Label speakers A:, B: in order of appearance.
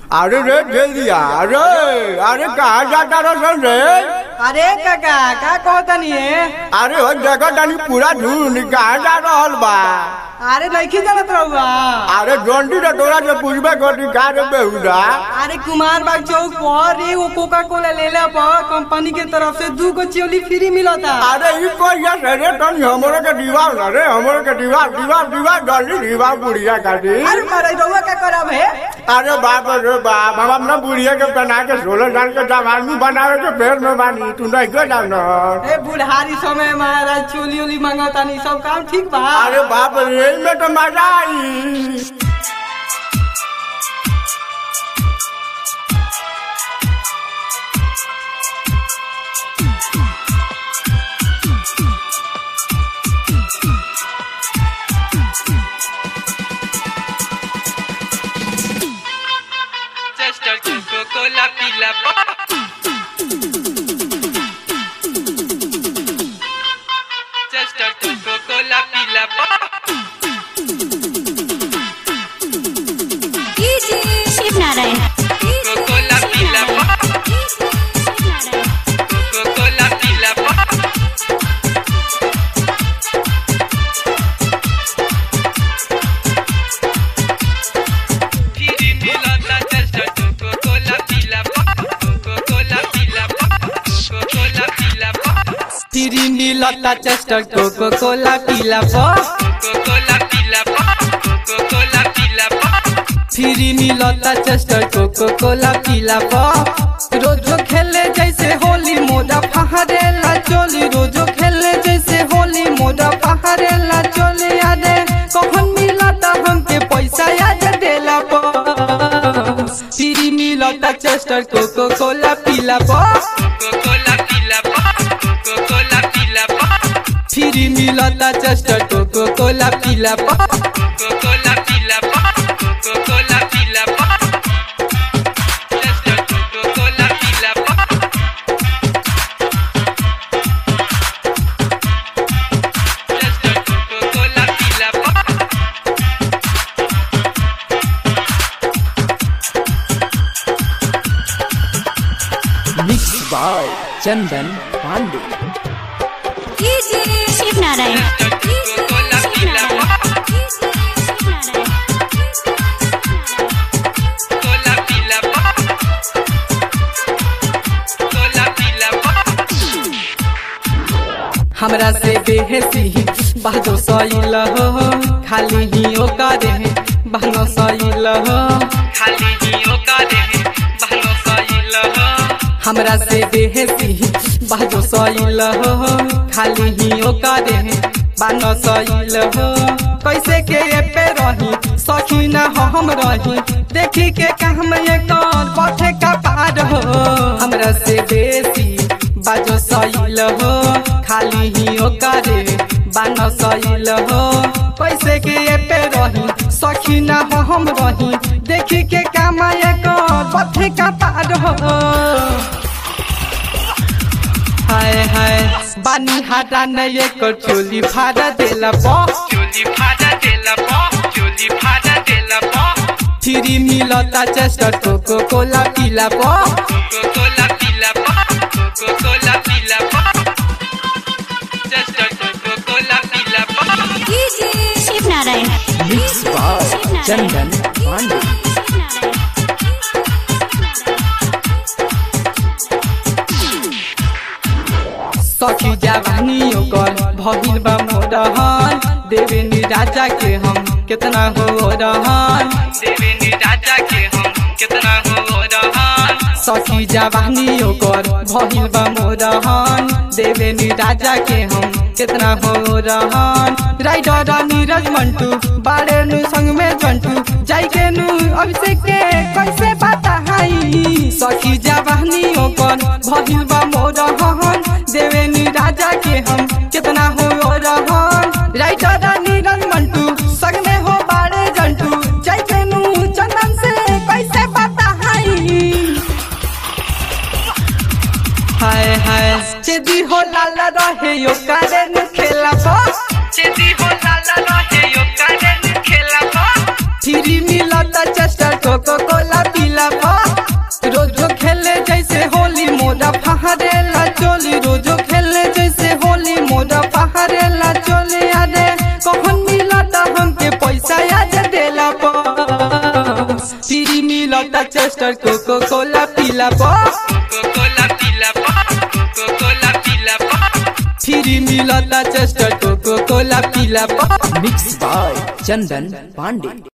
A: अरे रे दे दिया अरे अरे कहाँ जाता रहो रे
B: अरे काका का कहतनी है
A: अरे हो जगह तनी पूरा ढूंढ कहाँ जा रहल बा
B: अरे नहीं जानत रहुआ
A: अरे जोंटी रे तोरा से पूछबे करी का रे बेहुदा
B: अरे कुमार बाग चौक पर एगो कोका कोला ले ले पर कंपनी के तरफ से दू गो चिवली फ्री मिलता
A: अरे ई कोई या रे तनी हमरे के दीवार ना रे हमरे के दीवार दीवार दीवार जल्दी दीवार बुढ़िया काटी
B: अरे मारे रहुआ का करब है
A: अरे बाप रे बाप हम अपना बुढ़िया के पहना के सोलह साल के जवानी बनावे के फेर में बानी तू नहीं क्यों जाना
B: ए बुढ़ारी समय महाराज चोली ओली मांगतानी सब काम ठीक बा
A: अरे बाप रे में तो मजा आई
C: Just a Coca-Cola pila Just a Coca-Cola pila
D: Shiv Narayan
C: Coca-Cola pila Coca-Cola pila Firi milata just a Coca-Cola pila Coca-Cola pila Coca-Cola pila
B: free मिलता चेस्टर कोको कोला पीला पर
C: Coca-Cola pila Coca-Cola pila
B: free मिलता चेस्टर कोको कोला पीला पर रोजो खेले जैसे होली मोदा फहरेला चोली रोजो खेले जैसे होली मोदा फहरेला चोली यादे कौन मिलता हमके पैसा याद देला पर फ्री मिलता चेस्टर कोको कोला पीला पर
C: Coca-Cola pila Coca-Cola pila
B: free मिलता चेस्टर कोको कोला पीला पर
C: Coca-Cola pila Coca-Cola pila Just a Coca-Cola pila Just a Coca-Cola pila
B: mix by Chandan Pandey
D: Shiv Narayan
C: Coca-Cola pila Cola pila Cola pila
B: हमरा से बेहसी बहदो सैल हो खाली ही ओकरे बहनो सैल हो
C: खाली ही ओकारे बहनो सैल हो
B: हमरा से बेहसी बहदो सैल हो खाली ही ओकरे बहनो सैल हो कैसे के ये पे रही सखी न हो हम रही देखी के काम ये कौन पथे का पार हो हमरा से बेसी बाजो सैल हो खाली ही ओकरे बान सैल हो कैसे के ये पे रही सखी न हो हम रही देखी के काम ये कौन पथे का पार हो हाय हाय बानी हाटा न ये को चोली फाड़ा देला बा
C: चोली फाड़ा देला बा चोली फाड़ा देला बा
B: फ्री मिलता चेस्टर कोको कोला पीला बा
C: कोकोला पीला बा कोकोला पीला बा जस्ट कोकोला पीला बा
D: शिव नारायण
B: मिक्स बाय चंदन पांडे सखी जवानी ओकर भगिल बा मोरहन देवेनी राजा के हम कितना हो रहन
C: देवेनी राजा के हम कितना हो रहन
B: सखी जवानी ओकर भगिल बा मोरहन देवेनी राजा के हम कितना हो रहन राइडर नीरज मंटू बाड़े नु संग में जंटू जाई के नु अभिषेक के कैसे पता हाई सखी जवानी ओकर भगिल बा मोरहन देवेनी राजा के हम कितना हो रहन राइडर नीरज मंटू संग में हो बाड़े जंटू जाई के नु चंदन से कैसे पता हाई हाय हाय चेदी हो लाला रहे यो कारण खेला बा
C: चेदी हो लाला रहे यो कारण खेला बा
B: फ्री मिलता चेस्टर कोको कोला पीला बा मिलता चेस्टर कोको कोला पीला पा
C: कोको कोला पीला पा कोको कोला पीला पा
B: फ्री मिलता चेस्टर कोको कोला पीला पा
E: मिक्स बाय चंदन पांडे